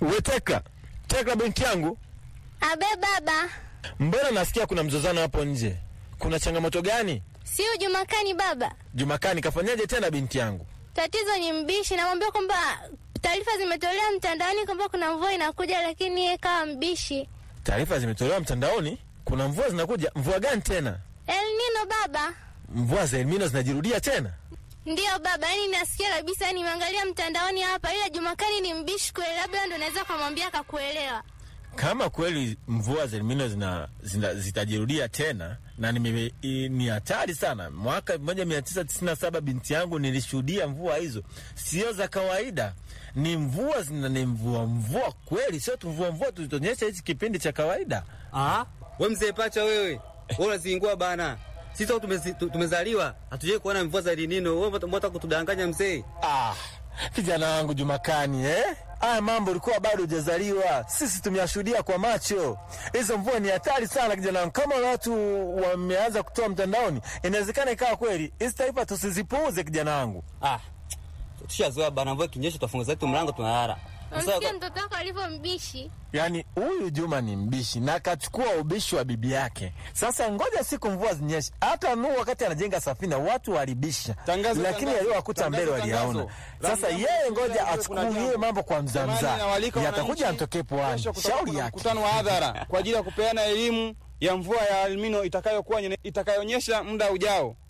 We Tekla, Tekla binti yangu, Abe baba, mbona nasikia kuna mzozano hapo nje? Kuna changamoto gani? sio Jumakani baba. Jumakani kafanyaje tena binti yangu? Tatizo ni mbishi, namwambia kwamba taarifa zimetolewa mtandaoni kwamba kuna mvua inakuja, lakini yeye kawa mbishi. Taarifa zimetolewa mtandaoni, kuna mvua zinakuja. Mvua gani tena? El Nino baba. Mvua za Elnino zinajirudia tena? Ndiyo baba, yani nasikia kabisa, yani nimeangalia mtandaoni hapa, ila Jumakani ni mbishi kweli, labda ndo naweza kumwambia akakuelewa. Kama kweli mvua za Elnino zina, zina, zitajirudia tena na nime, i, ni hatari sana. Mwaka 1997 binti yangu nilishuhudia mvua hizo, sio za kawaida, ni mvua zina ni mvua mvua kweli, sio tu mvua mvua tulitonyesha hichi kipindi cha kawaida. Ah, we mzee pacha wewe. Wewe unazingua bana. Sisi toka tumezi- tu- tumezaliwa hatujai kuona mvua za El Nino. Wewe mbona kutudanganya mzee? Ah, kijana wangu Jumakani eh? Haya mambo ulikuwa bado hujazaliwa, sisi tumeyashuhudia kwa macho. Hizo mvua ni hatari sana kijana wangu. Kama watu wameanza kutoa mtandaoni, inawezekana ikawa kweli. Hizi taarifa tusizipuuze kijana wangu. Ah. Tushazoea bana, mvua kinyesha tufunga zetu mlango tunalala. Sasa Namsikia mtoto wako alivyo mbishi. Yaani huyu Juma ni mbishi na akachukua ubishi wa bibi yake. Sasa ngoja siku mvua zinyeshe. Hata Nuhu wakati anajenga safina watu walibisha, Tangazo, lakini tangazo, yaliyowakuta tangazo, mbele waliyaona. tangazo. Sasa Rambo, yeye rambo, ngoja rambo, kuna achukulie jambo. mambo kwa Jamani, mzamzaa, nawaalika yatakuja wananchi, antokee puani. kesho kutakuwa Shauri kuna yake. mkutano wa hadhara kwa ajili ya kupeana elimu ya mvua ya Elnino itakayokuwa itakayoonyesha muda ujao.